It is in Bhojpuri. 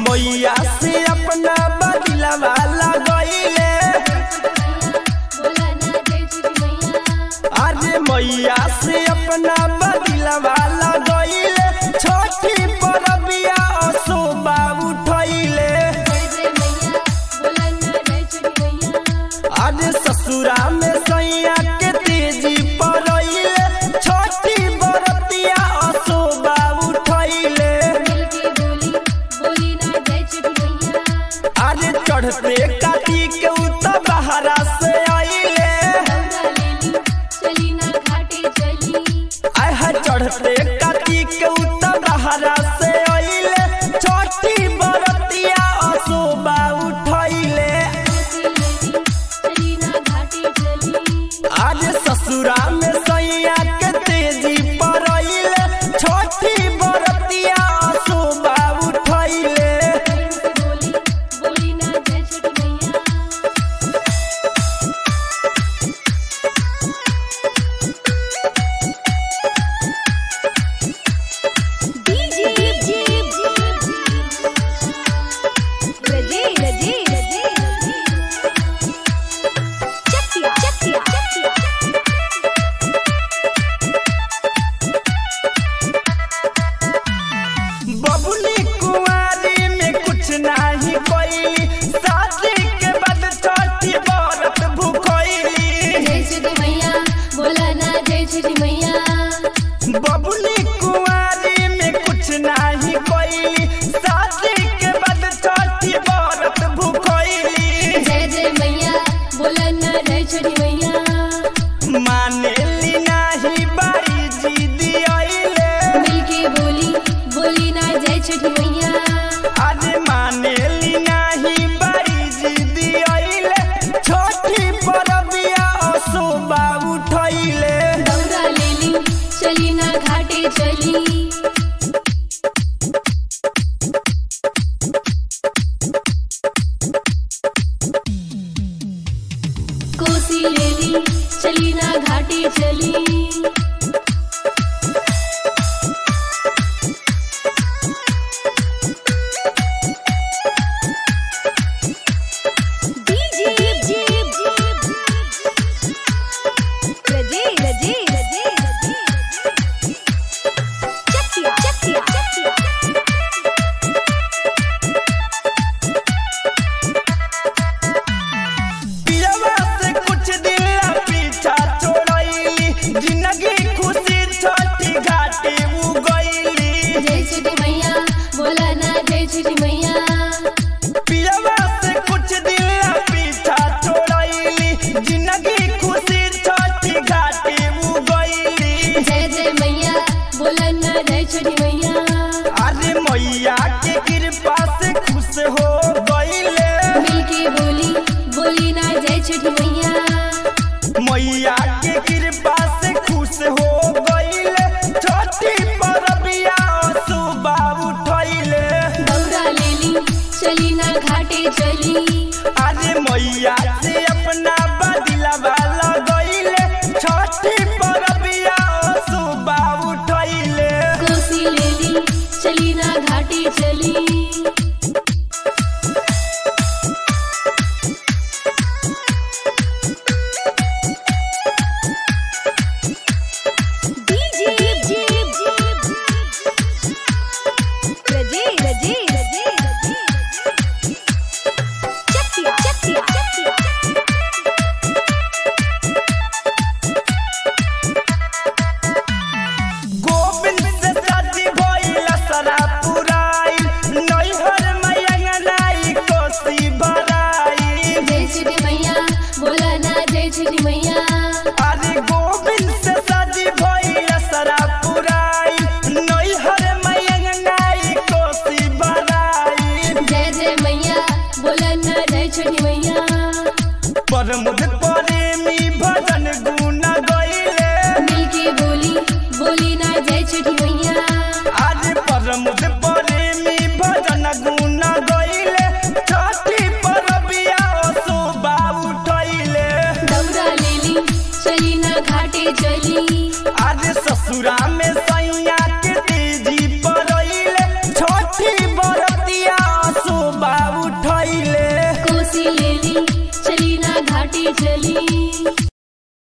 मैया से अपना बदलवा लगैले बोला ना जय छठी मैया अरे मैया से अपना बदलवा लगैले छठी परबिया असोबा उठैले जय जय मैया बोला ना जय छठी मैया अरे ससुरा में सैया के तेजी पड़ैले छठी बरतिया असोबा उठैले मिलके बोली बोली ना जय छठी मैया अरे चढ़ते काटी के उतर बहरा से आइले दौड़ा लेली चली ना घाटे चली आय है चढ़ते काटी के उतर बहरा से आइले छठी बरतिया असोबा उठैले कोसी लेली चली ना घाटे चली आज ससुरा में सैया के तेजी पड़ैले छठी बरतिया असोबा उठैले बोली बोली ना जय छठी मैया डीजे डीजे रजे रजे रजे चकिया चकिया चकिया बबुली कुंवारी में कुछ नहीं कोई शादी के बाद छठी बरत भूखैली जय छठी मैया बोला ना जय छठी मैया बबुली कुंवारी में कुछ नहीं कोई शादी के बाद छठी बरत भूखैली जय जय मैया बोला ना जय छठी मैया मानेली नाही बाई जी दियाइले मिलके बोली बोली ना जय छठी मैया आज मानेली नाही बाई जी दियाइले छठी परबिया असोबा उठैले दौड़ा लेली चली ना घाटे चली कोसी लेली चली ना घाटे चली डीजे डीजे रजे रजे रजे चकिया चकिया चकिया पियवा से कुछ दिन ला पीछा छोड़ैली जिंदगी खुशी छठी घाटी उगैली जय छठी मैया बोला ना जय छठी मैया पियवा से कुछ दिन ला पीछा छोड़ैली जिंदगी खुशी छठी घाटी उगैली जय जय मैया बोला ना जय छठी मैया अरे मैया के कृपा से खुश हो गईले मिलके बोली बोली ना जय छठी मैया मैया के कृपा से खुश हो गईले छठी परबिया सुबह उठैले दौड़ा लेली चली ना घाटे चली अरे मैया से अपना बदलवा लगैले छठी परबिया सुबह उठैले कोसी लेली चली ना घाटे चली डीजे डीजे रजे रजे रजे चकिया चकिया चकिया गोविंद से शादी भइल सरा पुराइल नैहर मैया नाई कोसी भराई जय छठी मैया बोला ना जय छठी मैया अरे गोविंद से शादी भइल सरा पुराइल नैहर मैया नाई कोसी भराई जय जय मैया बोला ना जय छठी मैया परमुद प्रेमी भजन गुण गईले मिलके बोली बोली ना जय छठी मैया आज परमुद प्रेमी भजन गुण गईले छठी परबिया शोभा उठैले दौड़ा लेली चली ना घाटे चली आज ससुरा में सैया के तेजी पड़ैले छठी बरतिया घाटी चली